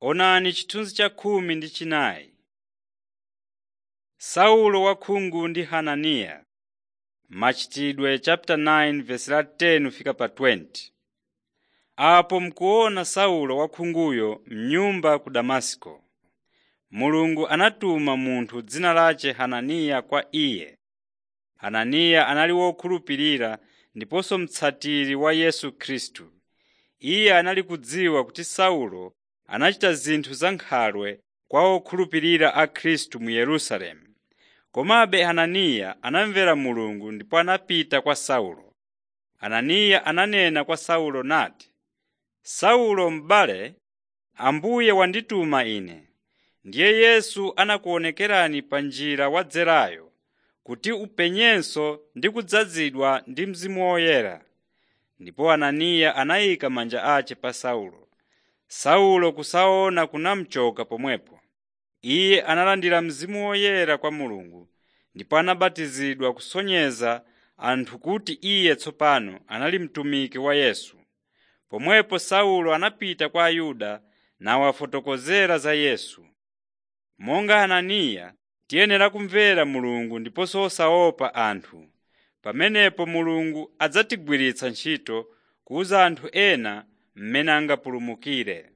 Onani chithunzi cha khumi ndi chinayi. Saulo wakhungu ndi Hananiya Machitidwe chapter 9 verse la 10 fika pa 20. Apo mkuona Saulo wakhunguyo m'nyumba ku Damasiko. Mulungu anatuma munthu dzina lace Hananiya kwa iye. Hananiya anali wokhulupirira ndiponso mtsatiri wa Yesu Khristu. Iye anali kudziwa kuti Saulo anachita zinthu zankhalwe kwa okhulupirira a Khristu mu Yerusalemu. Komabe Hananiya anamvera Mulungu ndipo anapita kwa Saulo. Hananiya ananena kwa Saulo nati, “Saulo m'bale, Ambuye wandituma ine. Ndiye Yesu anakuonekerani pa njira wadzerayo kuti upenyenso ndi kudzazidwa ndi Mzimu Woyera.” Ndipo Hananiya anayika manja ace pa Saulo. Saulo kusaona kunamuchoka pomwepo. Iye analandira Mzimu Woyera kwa Mulungu ndipo anabatizidwa kusonyeza anthu kuti iye tsopano anali mtumiki wa Yesu. Pomwepo Saulo anapita kwa Ayuda nawafotokozera za Yesu. Monga Hananiya, tiyenera kumvera Mulungu ndiponso osaopa anthu. Pamenepo Mulungu adzatigwiritsa ntchito kuwuza anthu ena mmene angapulumukire.